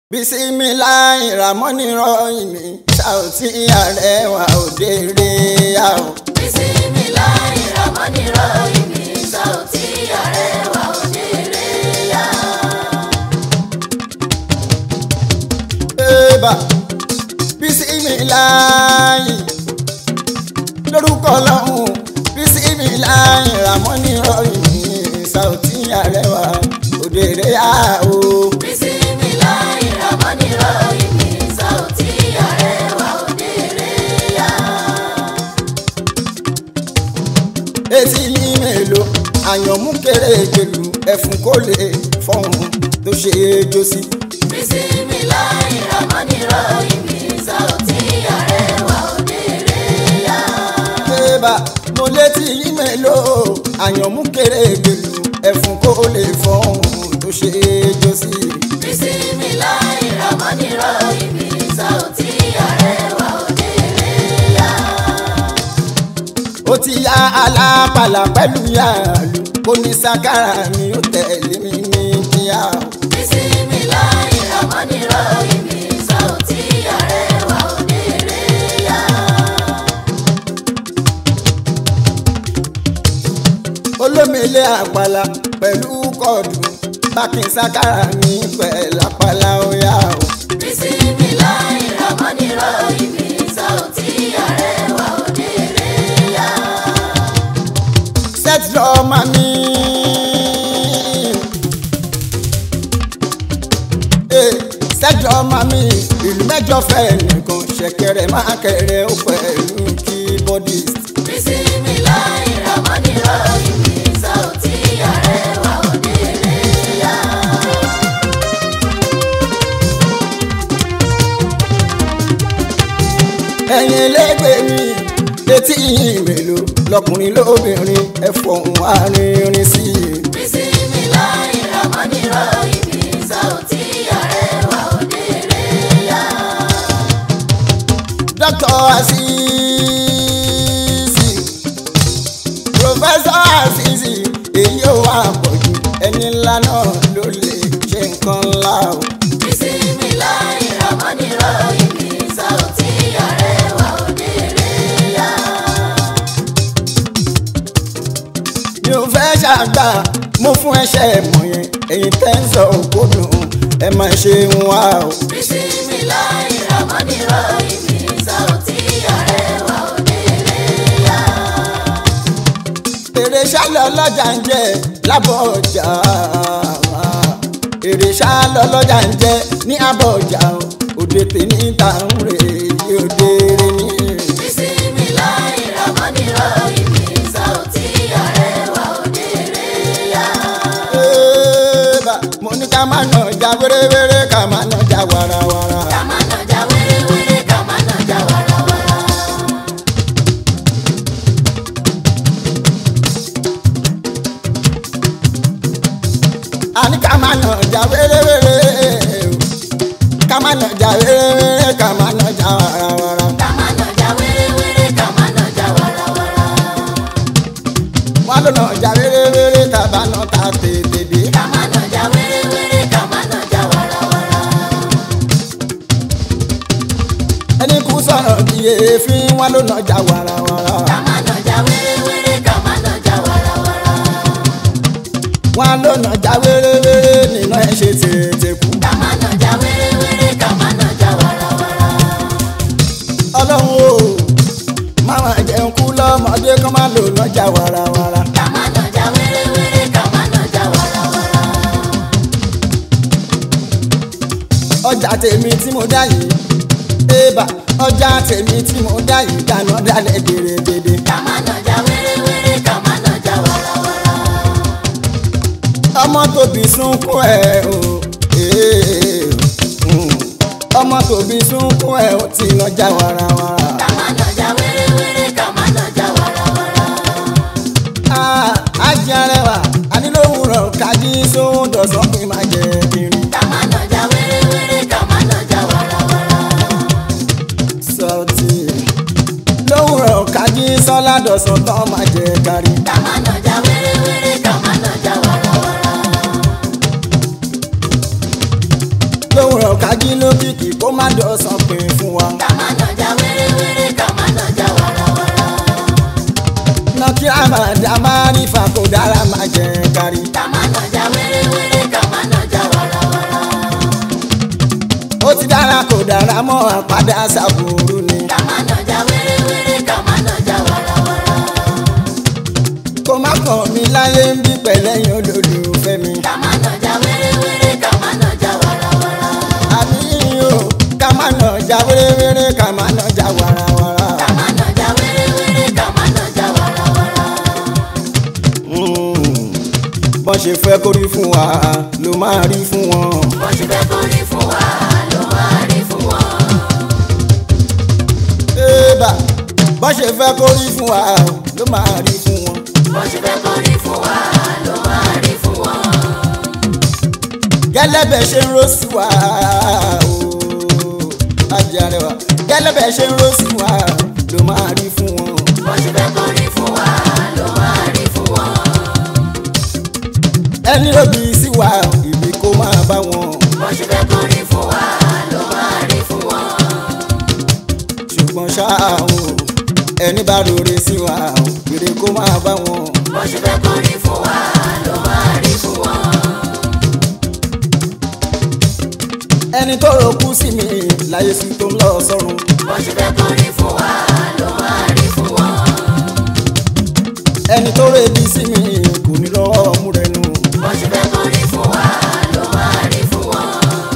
bisimilayi ramoni rọyìnì Saoty Arewa òdèrè yà ó. bisimilayi ramoni rọyìnì Saoty Arewa òdèrè yà. eba bisimilayi lórúkọ ọlọ́run bisimilayi ramoni rọyìnì Saoty Arewa òdèrè yà ó. bisimilayi ramoni rọyìnì Saoty Arewa òdèrè yà. etí yín mélòó àyànmú kéré jèlú ẹfun kó lè fọhùn tó ṣe é jó sí. bisimilayi ramoni rọyìnì Saoty Arewa òdèrè yà. Bébà mo létí yín mélòó àyànmú kéré jèlú ẹfun kó lè fọhùn tó ṣe é jó sí. bisimilayi ramoni rọyìnì Saoty Arewa òdèrè yà. ó ti ya alápàlà pẹ̀lú yàrá kó ní sákàrà mi ó tẹ̀lé mi ní kíá. bisimilayi ramoni rọyìnì Saoty Arewa òdèrè yà. olómìnira àpàlà pẹ̀lú kọ́ọ̀dù bákin sákàrà mi pẹ̀lú àpàlà ó yá o. bisimilayi ramoni rọyìnì Saoty Arewa òdèrè yà. set drama mi. Eh, set drama mi ìlú mẹ́jọ fẹ́ nìkan ṣẹ̀kẹ̀rẹ̀ máa kẹrẹ ó pẹ̀lú keyboardist. bisimilayi ramoni rọyìnì Saoty Arewa òdèrè yà. ẹ̀yin ẹlẹ́gbẹ́ mi etí yìí mélòó lọkùnrin lóbìnrin ẹ fọ̀hún arìnrìn sí i. bisimilayi ramoni rọyìnì Saoty Arewa òdèrè yà. Dr. Azizi Professor Azizi èyí ò wá pọ̀jù ẹni ńlá náà ló lè ṣe nǹkan ńlá o. bisimilayi ramoni rọyìnì Saoty Arewa òdèrè yà. mi ò fẹ́ ṣàgbà mo fún ẹṣẹ́ mọ̀ yẹn èyí tẹ́ ń sọ òkúdùn ẹ máa ṣe ń wá o. bisimilayi ramoni rọyìnì Saoty Arewa òdèrè yà. èrè ṣálọ lọ́jà ń jẹ lábọ̀ ọjà èrè ṣálọ lọ́jà ń jẹ ní abọ̀ ọjà o. òde tèmi ta ń rè é òde rè ní. bisimilayi ramoni rọyìnì Saoty Arewa òdèrè yà. Eba, mo ní ká má nà já wéréwéré ká má nà já warawara. kàmánà já wéréwéré kàmánà já warawara. a ní ká má nà já wéréwéré ká má nà já wéréwéré ká má nà já warawara. kàmánà já wéréwéré kàmánà já warawara. wọ́n ló nà já wéréwéré tàbá nà ta tètè dé. kàmánà já wéréwéré kàmánà já warawara. ẹni kú sọ̀rọ̀ bí èéfín wọ́n ló nà já warawara. kàmánà já wéréwéré kàmánà já warawara. wọ́n ló nà já wéréwéré nínú ẹ̀ ṣe tètè kú. kàmánà já wéréwéré kàmánà já warawara. ọlọ́run o máa jẹun kú lọ́mọdé kán má lò nà já warawara. kàmánà já wéréwéré kàmánà já warawara. ọjà tèmi tí mo dá yìí ébà ọjà tèmi tí mo dá yìí dáná dálẹ̀ gèrègèdè. kàmánà já wéréwéré kàmánà já warawara. ọmọ tóbi sunkún ẹ o ee, mm. ọmọ tóbi sunkún ẹ o ti lọ já warawara. kàmánà já wéréwéré kàmánà já warawara. Ah, Ajì Arẹwà ànílòwúrọ̀ kájí sóhun dọ̀sán pé má jẹ irin. kàmánà já wéréwéré kàmánà já warawara. Saoty lówùrọ̀ kájí sọ́lá dọ̀sán tán má jẹ kárí. kàmánà já wéréwéré kàmánà já warawara. lówùrọ̀ kájí lókìkí kó má dọ̀sán pé fún wa. ká má nàjà wéréwéré ká má nàjà wàràwàrà. nọkí àmàdà máa rí fa kó dára máa jẹ kárí. ká má nàjà wéréwéré ká má nàjà wàràwàrà. ó ti dára kó dára mọ́ àpàdà sàbòrò ni. ká má nàjà wéréwéré ká má nàjà wàràwàrà. kó má kàn mí láyé ń bí pẹ̀lẹ́yìn olólùfẹ́ mi. ká má nàjà wéréwéré ká má nàjà wàràwàrà. àbí o ká má nà já wéréwéré ká má nà já wàràwàrà. ká má nàjà wéréwéré ká má nàjà wàràwàrà. Mm. bọ́n ṣe fẹ́ kó rí fún wa ló máa rí fún wọn. bó ṣe fẹ́ kó rí fún wa ló máa rí fún wọn. Ébà bọ́n ṣe fẹ́ kó rí fún wa ló máa rí fún wọn. bó ṣe fẹ́ kó rí fún wa ló máa rí fún wọn. gẹ́lẹ́bẹ̀ ṣe ń ró sí wa ooo ajé arẹwà gẹ́lẹ́bẹ̀ ṣe ń ró sí wa ló máa rí fún wọn. bó ṣe fẹ́ kó rí fún wa ló máa rí fún wọn. ẹni lóbi sí wa ìbí kó máa bá wọn. bó ṣe fẹ́ kó rí fún wa ló máa rí fún wọn. ṣùgbọ́n ṣá o ẹni bá rore sí wa ìrè kó máa bá wọn. bó ṣe fẹ́ kó rí fún wa ló máa rí fún wọn. ẹni tó rokú sí mi láyé sí tó ń lọ sọ́run. bó ṣe fẹ́ kó rí fún wa ló máa rí fún wọn. ẹni tó rebi sí mi kò ní lọ́wọ́ mú rẹ nù. bó ṣe fẹ́ kó rí fún wa ló máa rí fún wọn.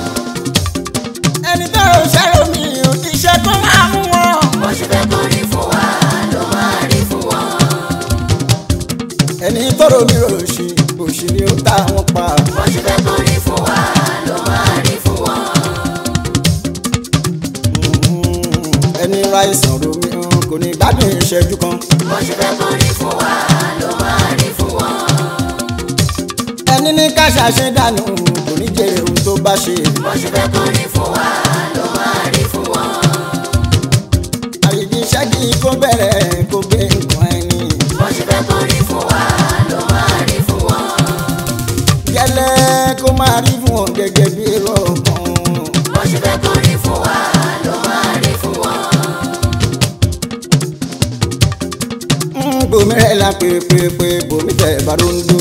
ẹni tó rò ṣẹ́rọ mi iṣẹ́ tó máa mú wọn. bó ṣe fẹ́ kó rí fún wa ló máa rí fún wọn. ẹni tó rò mí rò sí òṣì ni ó ta wọn pa. bó ṣe fẹ́ kó rí fún wa ló máa rí fún wọn. Mm, ẹni ra ìsàn ro mi kò ní gbádùn ìṣẹ́jú kan. bó ṣe fẹ́ kó rí fún wa ló máa rí fún wọn. ẹni ní káṣá ṣe dànù kò ní jèrè ohun tó bá ṣe. bó ṣe fẹ́ kó rí fún wa ló máa rí fún wọn. àyèjì ṣẹ́gi kó bẹ̀rẹ̀ kó gbé nǹkan ẹni. bó ṣe fẹ́ kó rí fún wa ló máa rí fún wọn. gẹ́lẹ́ kó máa rí fún wọn gẹ́gẹ́ bí èrò ọkàn. bó ṣe fẹ́ kó rí fún wa ló máa rí fún wọn. Mm, bomi rẹ̀ la pépépé bomi tẹ̀ barondo.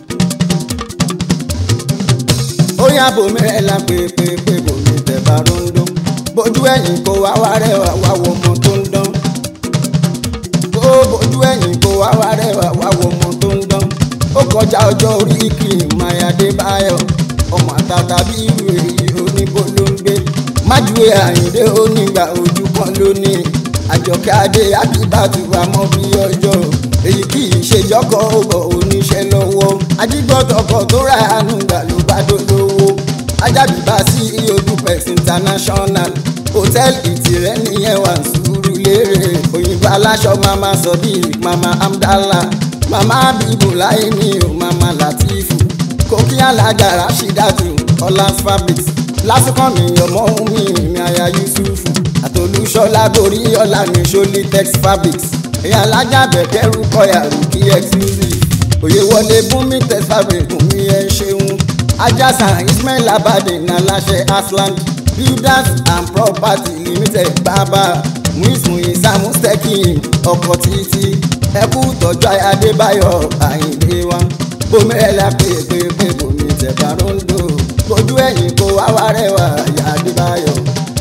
ó yá bomi rẹ̀ la pépépé bomi tẹ̀ barondo. bójú ẹ̀yìn kó wá wá rẹ̀ wá wá wo ọmọ tó ń dán. ó bójú ẹ̀yìn kó wá wá rẹ̀ wá wá wo ọmọ tó ń dán. ó kọjá ọjọ́ orí kì í mayade báyọ̀ ọmọ àtàtà bí irú èyí oníbo ló ń gbé. májúwe àyíndé onígbà ojú kan lónìí àjọkẹ́ adé àbíbàtú àmọ́ bí ọjọ́ èyí kì í ṣe jọ́kọ̀ ọ̀bọ̀ oníṣẹ́ lọ́wọ́ ajígbọ́tọ̀kọ̀ tó ra àánú gbà ló bá dolówó ajábìbá sí oduplex international hòtẹ́ẹ̀lì tìrẹ nìyẹn wà sùúrù lérè òyìnbó aláṣọ mama sodiq mama amdala mama abibu láyé mi ò mama latifu kókí alága rashidatu ọlá fabrics lásìkò mi ọmọ mi mi aya yusufu àtolúṣọlá borí ọlá mi ṣọlí tex fabrics èèyàn alájà bẹ̀kẹ́rù kọyà rúkì exclusive òye wọlé bùnmi tex fabric bùnmi ẹ ṣeun ajasan ismail abade naláṣẹ asland builders and property limited bàbá muismu isamu stekin ọkọ títí ẹkú tọjú adébáyọ̀ àyìnlé wa bomi ẹ la pépépé bomi tẹ barondo kojú ẹ̀yìn kó wá wá rẹwà ìyá adébáyọ̀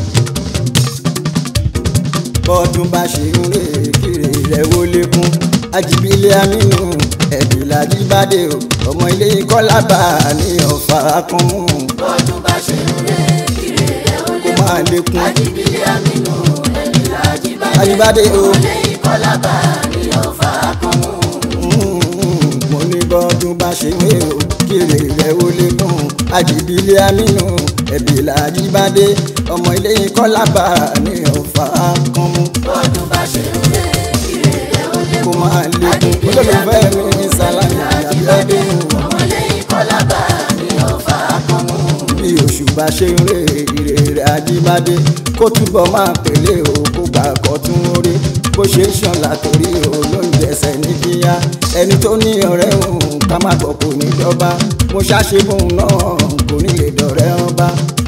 bọ́dún bá ṣe ń rè kiri rẹ̀ wó lékún ajibile aminu ẹ̀dùnlá jíbádé o ọmọ ilé kọ́lábà ní ọ̀fà kan mú bọ́dún bá ṣe ń rè kiri ẹ̀ ó kó lé máa lékún ajíbílẹ̀ àmínú ẹ̀mí làjíbádé Ajíbádé o. lẹ́yìn kọ́lábà ní ọ̀fà kan mú. Mm, mo ní bọ́dún bá ṣe ń rè o kiri rẹ̀ wó lékún ajibile aminu ẹ̀dùnlá jíbádé ọmọ ilé kọ́lábà ní ọ̀fà kan mú bọ́dún bá ṣe ń rè kiri ẹ̀ ó lé kó máa lékún olólùfẹ́ mi ní sálámì àbíọ́dún. ọmọ lẹ́yìn kọ́lábà ní ọ̀fà kan mú. bí oṣù bá ṣe ń rè ire rẹ̀ ajíbádé kó túbọ̀ máa pèlè o kó gbà kọ́ tún orí bó ṣe ń ṣàn látòrí o ló ń jẹsẹ̀ ní kíá ẹni tó ní ọ̀rẹ́ òun ká má gbọ́ kò ní jọba mo ṣàṣe fóun náà kò ní lè dọ̀rẹ́ ọba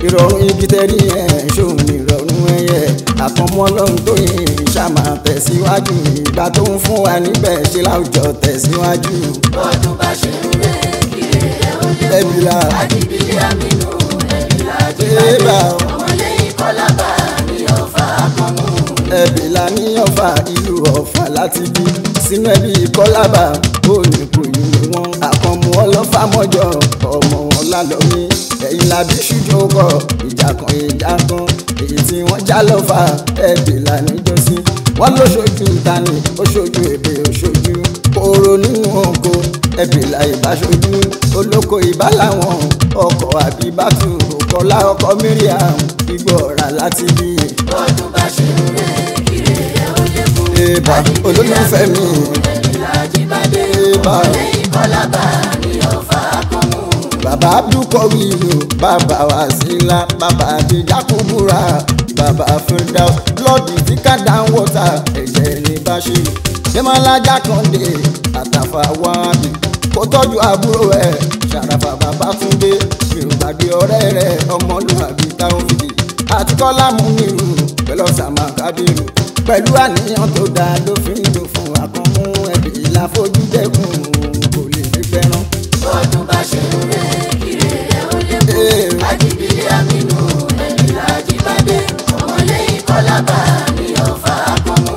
ìrọ̀rùn igi tẹ́rí ẹ̀ ṣòun ní ìrọ̀rùn ẹyẹ àkànmọ́ ọlọ́run tó yin ṣàmà tẹ̀síwájú ìgbà tó ń fún wa níbẹ̀ ṣe láwùjọ tẹ̀síwájú bọ́dún bá ṣe ń rẹ̀ kiri ẹ̀ ó lé ẹbí la àdìbílẹ̀ àmínú ẹ̀bí Ébà làjíbádé o. ọmọlẹ́yìn kọ́lábà ní ọ̀fà àkànmú. ẹbí la ní ọ̀fà ìlú ọ̀fà láti bí sínú ẹbí kọ́lábà ó ní kò yí ni wọ́n àkànmú ọlọ́fà mọ́jọ ọmọ wọn lálọ́mí ẹ̀yìn làbí ṣùjọ́ kọ ìjà kan ìjà kan èyí tí wọ́n já lọ́fà ẹbí la níjọ́sí wọ́n ló ṣojú tani ó ṣojú èdè ó ṣojú kóró nínú oko ẹbí la ìbáṣojú olóko ìbá làwọn ọkọ̀ àbíbátú kọlá ọkọ̀ miriam igbó ọ̀rà láti bí bọ́dún bá ṣe ń rẹ̀ kiri ẹ̀ ó lé Ébà olólùfẹ́ mi ẹ̀bí làjíbádé Ébà ọmọlẹ́yìn kọ́lábà ní ọ̀fà àkànmú. bàbá abdulkọ̀wé ìlú bàbá wàsílà bàbá àdìjà kúbúrà bàbá fúndà lọ́ọ̀dì tí kàdá ń wọ̀tà ẹ̀jẹ̀ ní báṣe jẹ́mọ́lájà kàndé àtàfà wábì kó tọ́jú àbúrò ẹ̀ ṣàràfà bàbá túndé mi ò gbàgbé ọ̀rẹ́ rẹ̀ ọmọlúwàbí táwọn fìdí àti kọ́lá mú mi rù pẹ̀lú ọ̀sàmà kábírù pẹ̀lú àníyàn tó dáa ló fi ń lò fún àkànmú ẹ̀bí ìlàfojú dẹ́kun kò lè fi fẹ́ràn. bọ́dún bá ṣe ń rẹ̀ kiri ẹ̀ ó lé Ee. àdìbílẹ̀ àmínú ẹ̀bí làjíbádé ọmọlẹ́yìn kọ́lábà ní ọ̀fà àkànmú.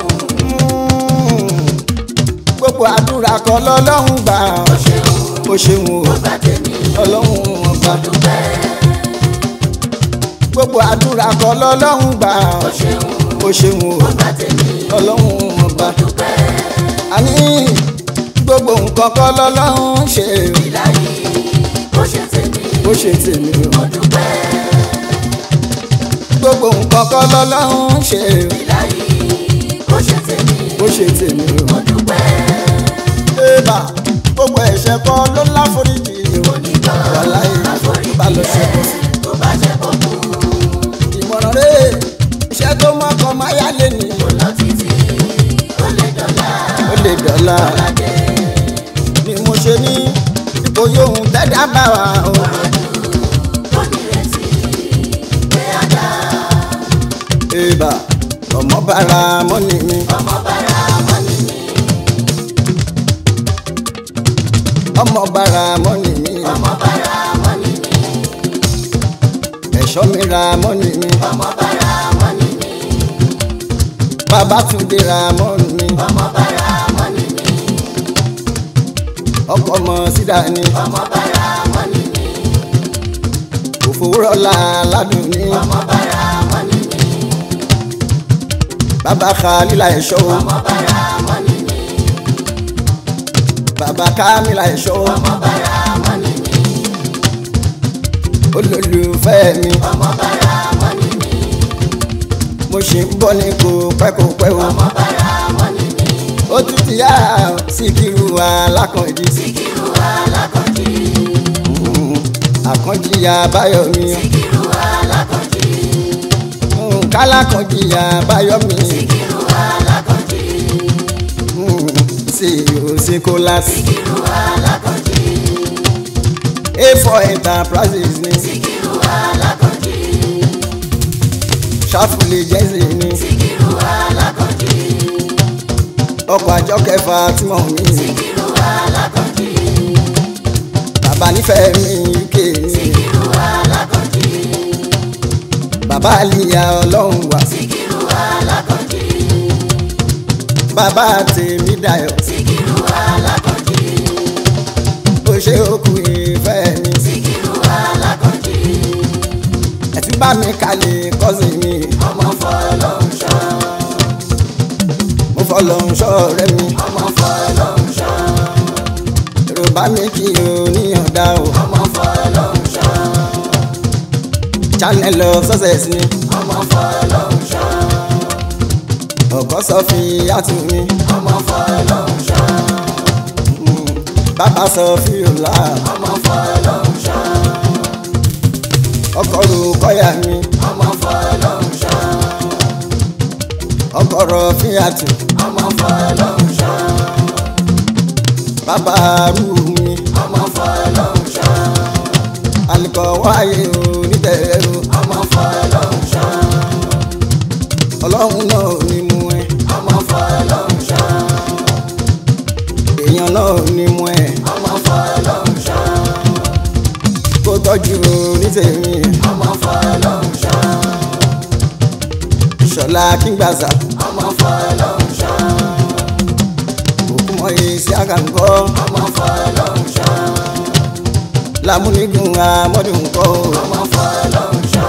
gbogbo àdúrà kan lọ́lọ́run gbà ó ṣeun ó ṣeun o ó bá tèmi ọlọ́run ọba dúpẹ́ gbogbo àdúrà kan lọ́lọ́run gbà ó ṣeun ó ṣeun o ó bá tèmi ọlọ́run ọba dúpẹ́ àní gbogbo nǹkan kan lọ́lọ́run ṣe ìlàyé ó ṣe tèmi ó ṣe tèmi o ó dúpẹ́ gbogbo nǹkan kan lọ́lọ́run ṣe ìlàyé ó ṣe tèmi ó ṣe tèmi o ó dúpẹ́ ébà gbogbo ẹ̀ṣẹ̀ kan ló láforíjì o wàláyé bá lọ ṣe bọ́ sí tó bá ṣe bọ́ kú ìmọ̀ràn rẹ̀ iṣẹ́ tó mọ́kàn máa yá lé ní lọ títí ó lè dọ̀la ó lè dọ̀la. ládé ni mo ṣe ní ipò yóò tẹ́dá bá wa o. ó nírètí pé a dá Èbà ọmọ bára mọ́nì mi. ọmọ bára wọn ní mi ọmọ bára mọ́nì mi. ọmọ bára wọn ní mi ẹ̀ṣọ́ mi ra mọ́nì mi. ọmọ bára wọn ní mi Babátúndé ra mọ́nì mi. ọmọ bára wọn ní mi ọkọ ọmọ sídà ni. ọmọ bára wọn ní mi òfòwúrọ̀lá ládùn ní. ọmọ bára wọn ní mi bàbá Khalila ẹ̀ṣọ́ o. ọmọ bára wọn ní mi bàbá Kamila ẹ̀ṣọ́ o. ọmọ bára wọn ní mi olólùfẹ́ mi. ọmọ bára wọn ní mi mo ṣì ń bọ̀ ní kò pẹ́ kò pẹ́ o. ọmọ bára wọn ní mi ó tún ti yá Síkírù Alákànjí. Síkírù Alákànjí Àkànjí Abáyọ̀mí. Síkírù Alákànjí kálákànjí Abáyọ̀mí. Síkírù Alákànjí sí òsínkólás. Síkírù Alákànjí A4 enterprises ní. Síkírù Alákànjí ṣáfùlì jẹ́sì ní. Síkírù Alákànjí ọkọ̀ àjọ kẹfà tí mò ń mí. Síkírù Alákànjí bàbá nífẹ̀ẹ́ mi uk ní. Síkírù Alákànjí bàbá àlìyá ọlọ́run wà. Síkírù Alákànjí bàbá tèmi dayọ̀. Síkírù Alákànjí ó ṣe òkú ìfẹ́ mi. Síkírù Alákànjí ẹ̀tí bá mi kalẹ̀ kọ́sì mi. ọmọ fọlọ́nṣọ́ mo fọlọ́ ń ṣọ́ ọ̀rẹ́ mi. ọmọ fọlọ́nṣọ́ yorùbá mi kì í oníyànda o. ọmọ fọlọ́nṣọ́ channel of success ni. ọmọ fọlọ́nṣọ́ ọkọ sọ fi àtú mi. ọmọ fọlọ́nṣọ́ bàbá sọ fi òlà. ọmọ fọlọ́nṣọ́ ọkọ ro kọ́yà mi. ọmọ fọlọ́nṣọ́ ọkọ rọ fi àtú. ọmọ fọlọ́nṣọ́ bàbá rú mi. ọmọ fọlọ́nṣọ́ alikọ wáyé onítẹ̀rù. ọmọ ọlọ́run náà ò ní mú ẹ ọmọ fọlọ́run ṣọ́ èèyàn náà ò ní mú ẹ ọmọ fọlọ́run ṣọ́ kó tọ́jú onítẹ̀mí ọmọ fọlọ́run ṣọ́ ìṣọ̀lá kígbàsá ọmọ fọlọ́run ṣọ́ òkú mọ́ èsì àkàǹkọ́ ọmọ fọlọ́run ṣọ́ lámúnigun amọ́dún kọ́ ọmọ fọlọ́run ṣọ́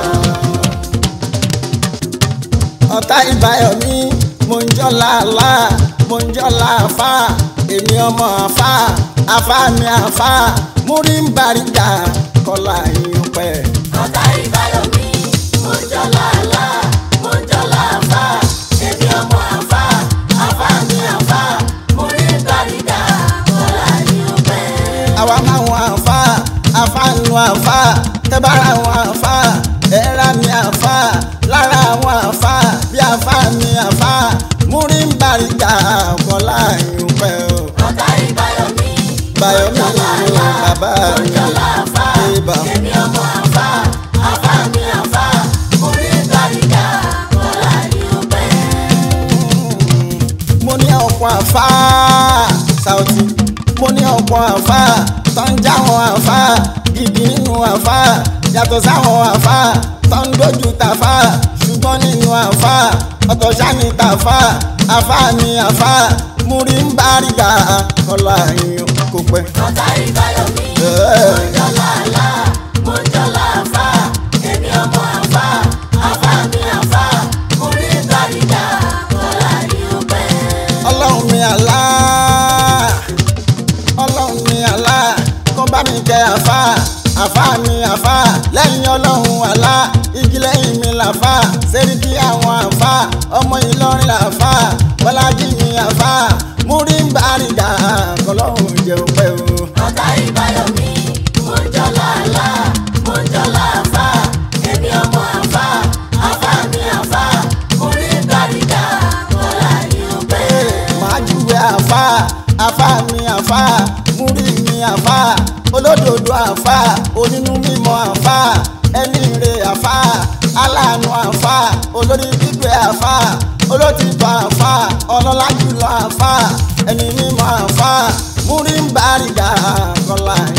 ọ̀tá ìbáyọ̀ mi mo ń jọ́ làálà mo ń jọ́ làáfà èmi ọmọ àfà àfà mi àfà múrí ń bàrígà kọ́lá yín pẹ́. ọ̀tá ìbáyọ̀ mi mo ń jọ làálà mo ń jọ làáfà èmi ọmọ àfà àfà mi àfà mo rí gbàrígà kọ́lá ní ọpẹ́. àwa máa wọn àfa àfa nu àfa tẹ́bára wọn àfa ẹ̀rá mi àfa lára àwọn àfa bí àfa mi àfa múrí ń bàrígà kọ́lá yín pẹ́ o. ọ̀tá ìbáyọ̀ mi báyọ̀ mi ni bàbá mo ń mi jọ làáfà ibà. èmi ọmọ àfà àfà mi àfà mo rí gbàrígà kọ́lá ní ọpẹ́. mo ní ọ̀pọ̀ àfá Saoty mo ní ọ̀pọ̀ àfá tó ń jáwọn àfá gidi nínú àfá yàtọ̀ sáwọn àfá tó ń dojú tàfá ṣùgbọ́n nínú àfá ọ̀tọ̀ sáni tàfá àfá ni àfá múrí ń bá ríga kọlá yín kò pẹ́. ọ̀tá ìbáyọ̀ mi mo ń jọ làálà mo ń jọ làáfà èmi ọmọ àfà àfà mi àfà mo rí gbàrígà kọ́lá ní ọpẹ́. ọlọ́run mi àlá ọlọ́run mi àlá kó bá mi kẹ́ àfá àfá mi àfá lẹ́yìn ọlọ́run àlá igi lẹ́yìn mi làfá sẹ́ríkì àwọn àfá ọmọ ìlọrin làfá bọ́lájì mi àfá múrí ń bá rí dà kọlọ́run jẹun pẹ́ o. ọ̀tá ìbáyọ̀ mi mo ń jọ làálà mo ń jọ làáfà èmi ọmọ àfà àfà mi àfà mo rí gbàrígà kọ́lá ní ọpẹ́. máa júwe àfá àfá mi àfá múrí mi àfá olódodo àfá onínú mímọ́ àfá ẹni rè àfá aláàánú àfá olórí gbígbé àfá olótìtọ́ àfá ọlọ́lá jùlọ àfá ẹni mímọ́ àfá múrí ń bá rí dà kọ́lá